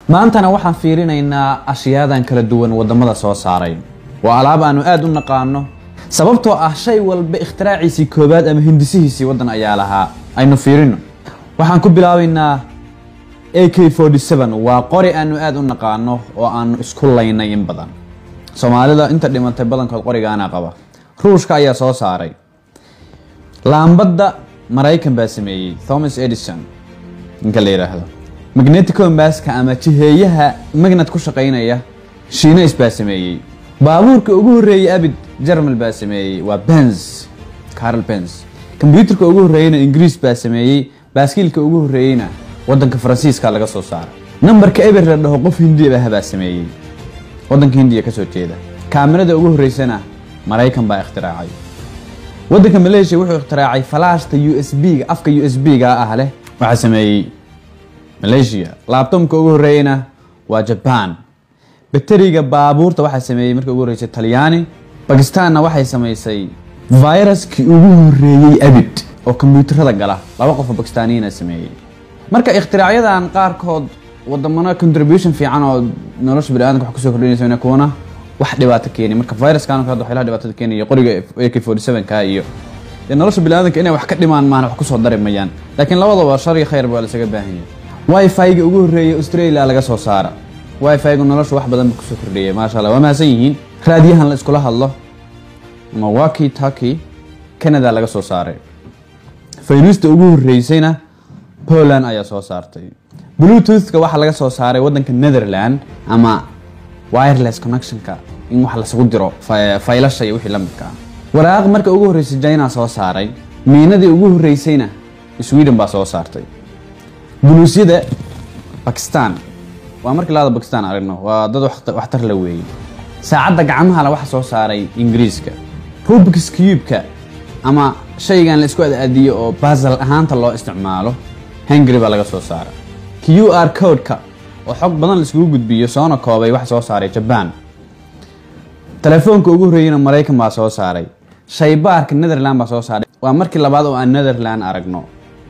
maantana waxaan fiirinaynaa ashyaadan kala duwan wadamada soo saaray waa alaab aanu aada u naqaano sababtoo ah shay walba ikhtiraacciisii koobaad ama hindisihiisii waddan ayaa lahaa aynu fiirino waxaan ku bilaabaynaa a k waa qori aanu aada u naqaano oo aanu isku laynay in badan soomaalida inta dhimatay badankood qorigaana qaba ruushka ayaa soo saaray laambadda maraykan baa sameeyey thomas edison ninka la yidhaahdo magneticombaska ama jiheeyaha magnat ku shaqaynaya shiinays baa sameeyey baabuurka ugu horreeyey abid jermal baa sameeyey waa benz carl benz kombyuutarka ugu horreeyeyna ingiriis baa sameeyey baaskiilka ugu horreeyeyna wadanka faransiiska laga soo saaray nambarka eber la dhaho qof hindi ah baa sameeyey wadanka hindiya kasoo jeeda kaamirada ugu horreysana maraykan baa ikhtiraacay wadanka maleeshiya wuxuu ikhtiraacay falaashta u s b-ga afka u s b-ga ah leh waxaa sameeyey maleeshiya laabtomka ugu horreeyeyna waa jaban bateriga baabuurta waxaa sameeyey markii ugu horreysay talyaani bakistaanna waxay samaysay viruskii ugu horreeyey abid oo kombyuutarada gala laba qofoo bakistaaniyiina sameeyey marka ikhtiraacyadan qaarkood wadamano contribution fiican oo nolosha baniaadamka wax kusoo kordhinaysa kuwana wax dhibaato keeni marka viruskan hadda waxyaalaha dhibaatada keenaya qoriga ak forty seven-ka iyo dee nolosha baniaadamka inay wax ka dhimaan maana wax kusoo dari mayaan laakiin labadaba shar iyo khayr baa lasaga baahan yahay wifi-ga ugu horreeyay australia laga soo saara wifi-gu nolosha wax badan ba kusoo kordhiyay maasha allah waa mahadsan yihiin raadiyahan la iskula hadlo ama waki taki canada laga soo saaray fayruusta ugu horreysayna poland ayaa soo saartay bluetoothka waxaa laga soo saaray wadanka netherland ama wireless connectionka in wax lasagu diro faylasha iyo wixii la midka ah waraaq marka ugu horreysay china soo saaray miinadii ugu horreysayna sweden baa soo saartay buluusyada bakistan waa markii laada bakistan aragno waa dad waxtar la weeyey saacadda gacmahale waxa soo saaray ingiriiska rubix cubeka ama shaygan la isku adaadiyo oo basal ahaanta loo isticmaalo hungary baa laga soo saara q r codeka oo xog badan laiskugu gudbiyo soona koobay waxa soo saaray jaban telefoonka ugu horreeyeyna maraykan baa soo saaray shaybaarka netherland baa soo saaray waa markii labaad oo aan netherland aragno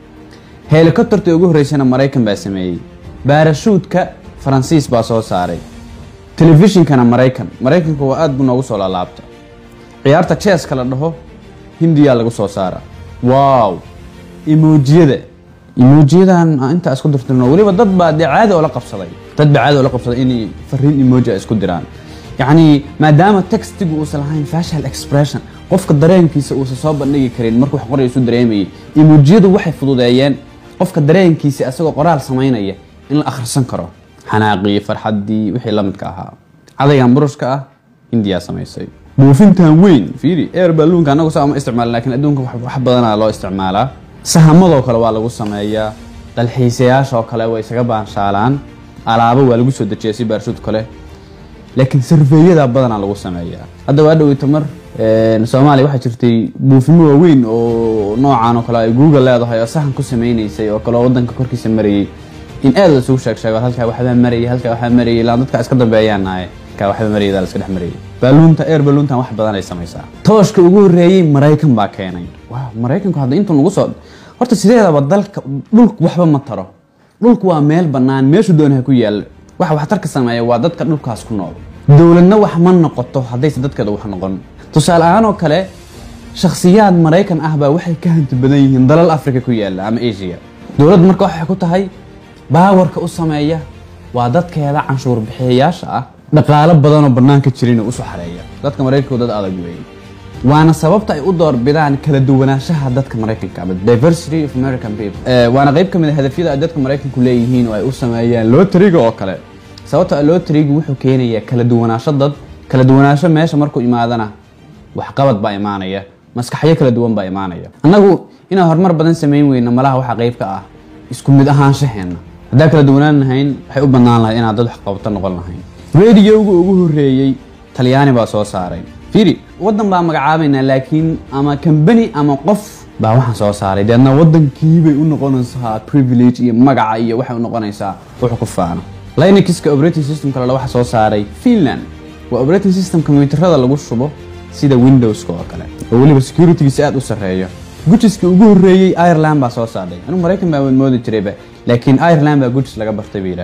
helikobterta ugu horreysana maraykan baa sameeyey baarashuudka faransiis baa soo saaray telefishinkana maraykan maraykanka waa aad buu noogu soo laalaabta ciyaarta jeeska la dhaho hindiyaa lagu soo saara wow emoojiyada emojiyadan intaa isku dirtirno weliba dad baa dee caadi oo la qabsaday dad baa caadi oo la qabsaday inay fariin emoji isku diraan yacni maadaama textigu uusan lahayn facial expression qofka dareenkiisa uusan soo bandhigi karin markuu wax qoray isu dareemayay emojiyadu waxay fududeeyeen qofka dareenkiisa asagoo qoraal samaynaya in la akhrisan karo xanaaqii farxaddii wixii la midka ahaa cadaygan burushka ah hindiyaa samaysay buufintan weyn fiiri air balluunka anagu saa uma isticmaal laakiin adduunka wax badanaa loo isticmaalaa sahamadoo kale waa lagu sameeyaa dalxiisayaashaoo kale way isaga baanshaalaan alaabo waa lagu soo dejiyaa si baarshuud kale laakiin sarfeeyada badanaa lagu sameeyaa hadda waa dhoweyta mar soomaaliya waxaa jirtay buufimo waaweyn oo noocan oo kale ay google leedahay oo sahan ku sameynaysay oo kale oo wadanka korkiisa marayay in aad la isugu sheeg sheego halkaa waxbaa marayay halkaa waxbaa marayay ilaan dadka iska dambeeyaan nahay halkaa waxbaa marayay la iska dhex marayay baaluunta air baaluuntan wax badan ay samaysaa tooshka ugu horreeyey maraykan baa keenay waaw maraykanku hadda intuu nagu soo horta sideedaba dalka dhulku waxba ma taro dhulku waa meel bannaan meeshu doonaha ku yaalla waxa waxtarka sameeya waa dadka dhulkaas ku nool dowladna wax ma noqoto haddayse dadkeeda wax noqon tusaale ahaan oo kale shakhsiyaad maraykan ah baa waxay ka hanti badan yihiin dalal africa ku yaalla ama asia dowladda marka waxay ku tahay baawarka u sameeya waa dadkeeda canshuur bixiyayaasha ah dhaqaalo badanoo bannaanka jirin usoo xareeya dadka maraykanku dad adag weeye waana sababta ay u doorbidaan kala duwanaanshaha dadka maraykanka ama diversity of american people waana qayb ka mid a hadafyada ay dadka maraykanku leeyihiin oo ay u sameeyaan lotariga oo kale sababta lotarigu wuxuu keenayaa kala duwanaansho dad kala duwanaansho meesha markuu imaadana waxqabad baa imaanaya maskaxyo kala duwan baa imaanaya annagu inaan horumar badan samayn weyno malaha waxaa qayb ka ah isku mid ahaanshaheena haddaan kala duwanaan lahayn waxay u bannaan lahayd inaan dad waxqabto noqon lahayn radioga ugu horreeyey talyaani baa soo saaray fiiri waddan baa magacaabaynaa laakiin ama kambani ama qof baa waxaan soo saaray deedna waddankiibay u noqonaysaa privilege iyo magaca iyo waxay u noqonaysaa wuxuu ku faano linuxka operating system kale waxa soo saaray finland waa operating system kombiyuutarada lagu shubo sida windowska oo kale oo weliba securitygiisa aad u sarreeyo gujiska ugu horreeyey ireland baa soo saarday anigu maraykan baa moodi jirayba laakiin ireland baa gujis laga bartay bay yidhaahdeen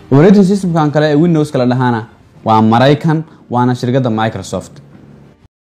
operating systemkan kale ee windows kala dhahana waa maraykan waana shirkadda microsoft